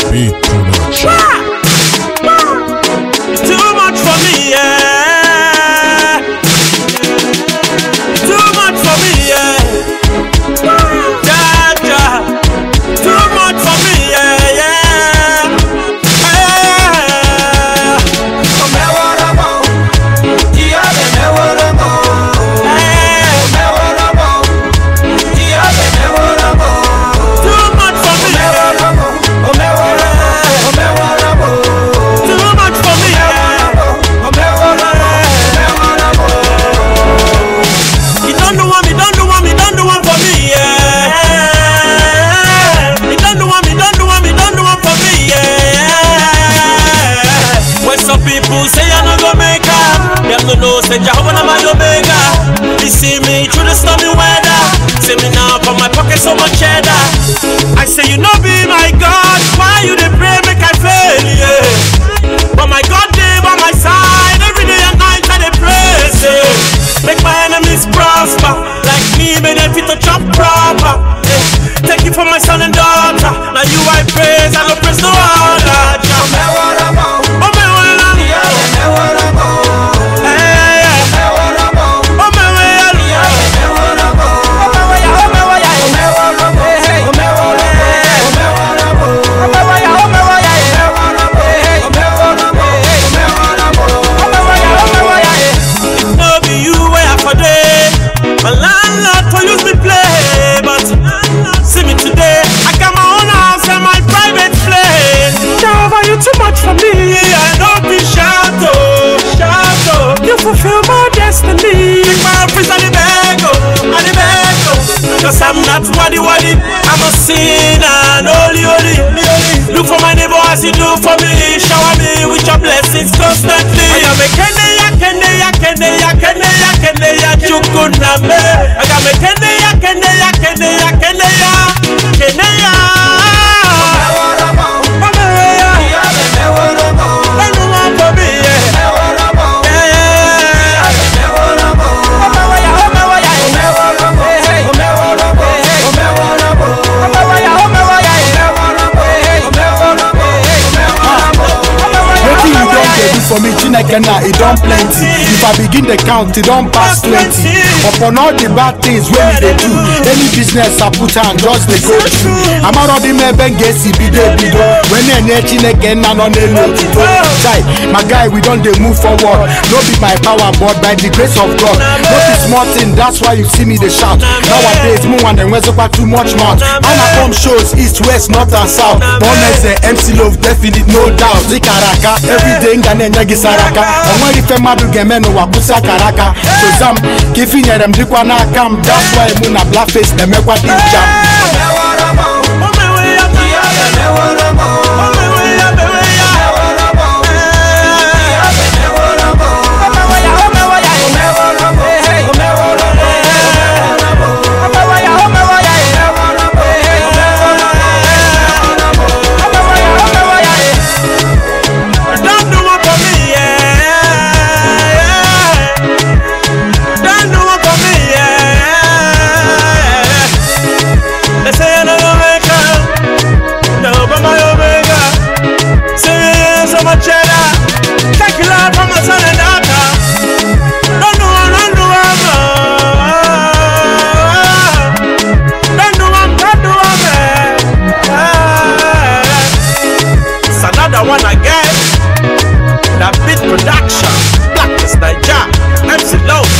Beat Production. It's too much for me, yeah. Too much for me, yeah. Ja, ja. Too much for me, yeah, yeah. Yeah. Too much for me, yeah. Too much for me, yeah. You don't do one, me don't do one, me don't do one for me, yeah. Me don't do one, me don't do one, me don't do one for me, yeah. When some people say I no go make up, them no know say Jehovah na my omega. You see me through the stormy weather, see me now for my pocket so much cheddar. I say you know be my God, why you dey pray make I fail, yeah. But my God dey by my side every day and night I dey praise yeah. Make my enemies prosper Like me, may they fit to chop proper yeah. Thank you for my son and daughter Now you I praise, I go praise no other Jah. Oh, me wanna Eh, eh, eh. Oh, me wanna no be you where I for day. My landlord for use me play, but see me today. I got my own house and my private plane. Jehovah, you too much for me. I don't be shout oh, shout oh. You fulfill my destiny. Take my office and the beg oh, and the beg oh. Cause I'm not wadi wadi. I'm a sinner, and holy holy. Look for my neighbor as you do for me. Shower me with your blessings constantly. I am a kende ya kende ya kende ya kende ya kende ya chukuna me. I am a kende ya kende ya kende ya kende ya kende ya. Mama ya, anyone for me, yeah. Yeah, yeah. Wetin you don dey do for me Chineke na e don plenty If I begin dey count e don pass twenty Upon all the bad things wey we dey do Any business I put hand just dey go through Amarọdị m ebe m ga-esi bido ebido wee na-enye Chineke nna nọ n'elu otuto Chai, my guy we don dey move forward No be my power but by the grace of God No be small thing that's why you see me dey shout Nowadays mụ nwa na-enwezikwa too much mouth A na-akpọ m shows east west north and south Bonese MC Love definite no doubt dịkara aka everyday m ga na-enye gị sara aka o nweghị ife mmadụ ga-eme n'ụwa kwụsị akara aka soza m ka ife inyere m dịkwa n'aka m that's why mụ na blackface na-emekwa dị ncha Don't do one for me, yeah. Don't do one for me, yeah. They say I'm not Omega, no, but my Omega. Say yes, I'm a cheddar. Thank you, Lord, for my son and daughter. Don't do one, don't do one, oh. Don't do one, don't do one, man. It's another one again. That beat production, Blackness Niger, MC Low,